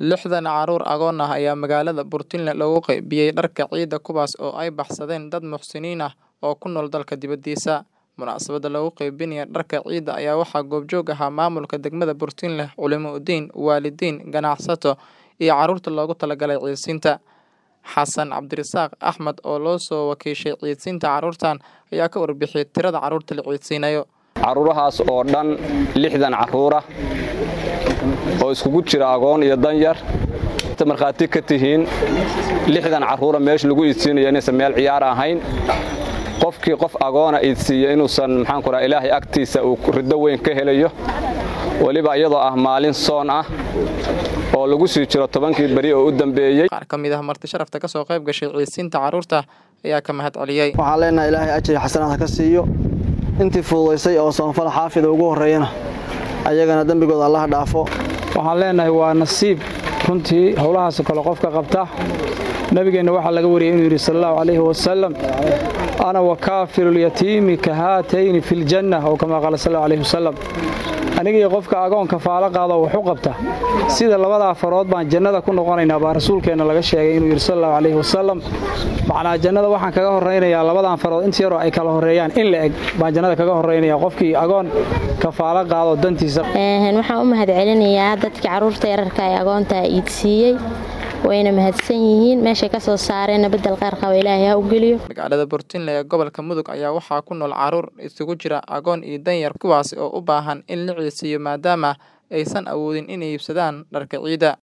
Lixdan carruur agoon ah ayaa magaalada Puntland loogu qaybiyay dharka ciida kuwaas oo ay baxsadeen dad muxsiniin ah oo ku nool dalka dibadiisa. Munaasabadda lagu qaybinayo dharka ciida ayaa waxaa goobjoog ahaa maamulka degmada Puntland, culimo diin, waalidiin, ganacsato, iyo carruurta loogu talagalay ciidsiinta. Xasan Cabdirasaaq Axmed oo loo soo wakiishay ciidsiinta carruurtan ayaa ka warbixiyay tirada carruurta la ciidsiinayo. carruurahaas oo dhan lixdan carruura oo iskugu jira agoon iyo danyar inta markhaati ka tihiin lixdan carruura meesha lagu iidsiinayo inaysan meel ciyaar ahayn qofkii qof agoona iidsiiya inuusan maxaanku raha ilaahay agtiisa uu riddo weyn ka helayo weliba iyadoo ah maalin soon ah oo lagu sii jiro tobankii beri oo u dambeeyey Qaar ka mid ah marti sharafta ka soo qayb gashay ciidsiinta carruurta ayaa ka mahad celiyey. waxaan leenahay ilaahay ajri xasanaad ha ka siiyo intii fududaysay oo soonfal xaafida ugu horreeyana ayagana dembigooda allaha dhaafo waxaan leenahay waa nasiib runtii howlahaasoo kale qofka qabta nabigeenna waxaa laga wariyey inuu yidhi sal allahu calayhi wasalam ana wakaafilulyatiimi ka haatayni fi ljanna oo kamaa qaala sal allahu alayhi wasalam anigii qofka agoonka faalo qaado wax u qabta sida labadaa farood baan jannada ku noqonaynaa baa rasuulkeenna laga sheegay inuu yidhi sal allahu calayhi wasalam macnaa jannada waxaan kaga horraynayaa labadan farood inta yaroo ay kala horreeyaan in la eg baan jannada kaga horraynaya qofkii agoon ka faalo qaado dantiisa waxaan u mahad celinayaa dadkii carruurta yararka ee agoonta iidsiiyey wayna mahadsan yihiin meeshay ka soo saareenna beddel qaar qaba ilaahay ha u geliyo Magaalada Puntland ee gobolka Mudug ayaa waxaa ku nool carruur isugu jira agoon iyo danyar kuwaas oo u baahan in la ciidsiiyo maadaama aysan awoodin inay iibsadaan dharka ciida.